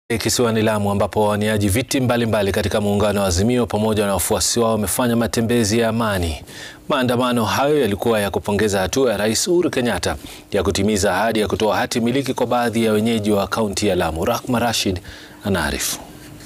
Kisiwani Lamu ambapo wawaniaji viti mbalimbali mbali katika muungano wa Azimio pamoja na wafuasi wao wamefanya matembezi ya amani. Maandamano hayo yalikuwa ya kupongeza hatua ya Rais Uhuru Kenyatta ya kutimiza ahadi ya kutoa hati miliki kwa baadhi ya wenyeji wa kaunti ya Lamu. Rahma Rashid anaarifu.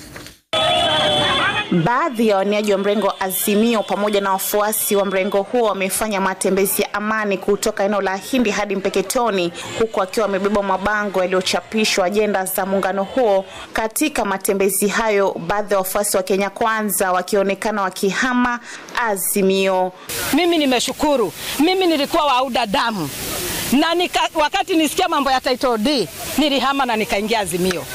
Baadhi ya waniaji wa mrengo wa Azimio pamoja na wafuasi wa mrengo huo wamefanya matembezi ya amani kutoka eneo la Hindi hadi Mpeketoni, huku akiwa wamebeba mabango yaliyochapishwa ajenda za muungano huo. Katika matembezi hayo, baadhi ya wafuasi wa Kenya Kwanza wakionekana wakihama Azimio. Mimi nimeshukuru, mimi nilikuwa wauda damu na nika, wakati nisikia mambo ya title D nilihama na nikaingia Azimio.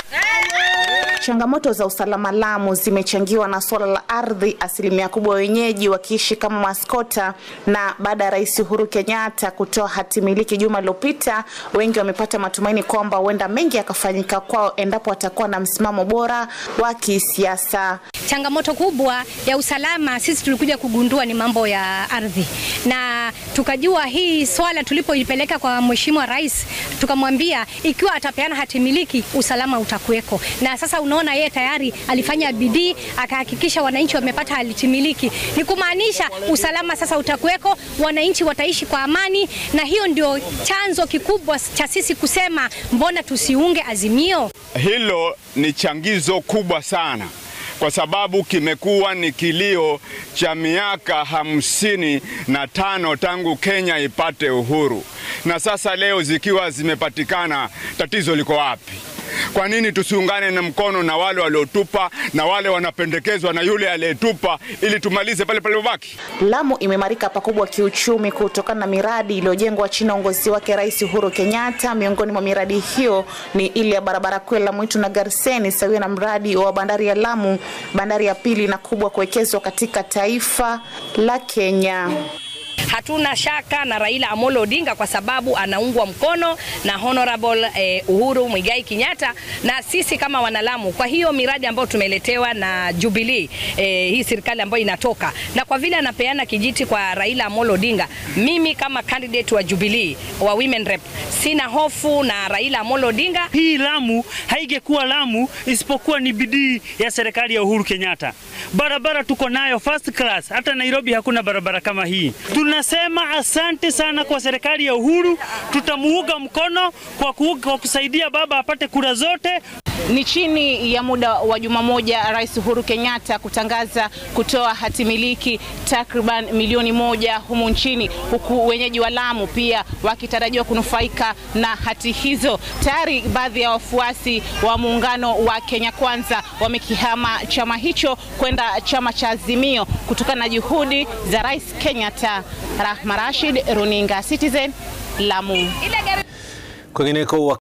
Changamoto za usalama Lamu zimechangiwa na suala la ardhi, asilimia kubwa wenyeji wakiishi kama maskota. Na baada ya Rais Uhuru Kenyatta kutoa hati miliki juma lililopita, wengi wamepata matumaini kwamba huenda mengi yakafanyika kwao endapo watakuwa na msimamo bora wa kisiasa. Changamoto kubwa ya usalama sisi tulikuja kugundua ni mambo ya ardhi, na tukajua hii swala tulipoipeleka kwa Mheshimiwa Rais, tukamwambia ikiwa atapeana hati miliki usalama utakuweko, na sasa unaona yeye tayari alifanya bidii akahakikisha wananchi wamepata hati miliki. Ni kumaanisha usalama sasa utakuweko, wananchi wataishi kwa amani, na hiyo ndio chanzo kikubwa cha sisi kusema mbona tusiunge Azimio. Hilo ni changizo kubwa sana kwa sababu kimekuwa ni kilio cha miaka hamsini na tano tangu Kenya ipate uhuru, na sasa leo zikiwa zimepatikana, tatizo liko wapi? Kwa nini tusiungane na mkono na wale waliotupa na wale wanapendekezwa na yule aliyetupa ili tumalize pale palipobaki? Lamu imeimarika pakubwa kiuchumi kutokana na miradi iliyojengwa chini ya uongozi wake Rais Uhuru Kenyatta. Miongoni mwa miradi hiyo ni ile ya barabara kuu ya Lamu Itu na Garseni, sawia na mradi wa bandari ya Lamu, bandari ya pili na kubwa kuwekezwa katika taifa la Kenya. Hatuna shaka na Raila Amolo Odinga kwa sababu anaungwa mkono na Honorable eh, Uhuru Muigai Kenyatta na sisi kama wanalamu. Kwa hiyo miradi ambayo tumeletewa na Jubilee eh, hii serikali ambayo inatoka, na kwa vile anapeana kijiti kwa Raila Amolo Odinga, mimi kama candidate wa Jubilee wa women rep sina hofu na Raila Amolo Odinga. Hii Lamu haingekuwa Lamu isipokuwa ni bidii ya serikali ya Uhuru Kenyatta. Barabara tuko nayo first class, hata Nairobi hakuna barabara kama hii. Tunasema asante sana kwa serikali ya Uhuru, tutamuunga mkono kwa, ku, kwa kusaidia baba apate kura zote. Ni chini ya muda wa juma moja Rais Uhuru Kenyatta kutangaza kutoa hati miliki takriban milioni moja humu nchini, huku wenyeji wa Lamu pia wakitarajiwa kunufaika na hati hizo. Tayari baadhi ya wafuasi wa muungano wa Kenya Kwanza wamekihama chama hicho kwenda chama cha Azimio kutokana na juhudi za Rais Kenyatta. Rahma Rashid, Runinga Citizen, Lamu. Kwingineko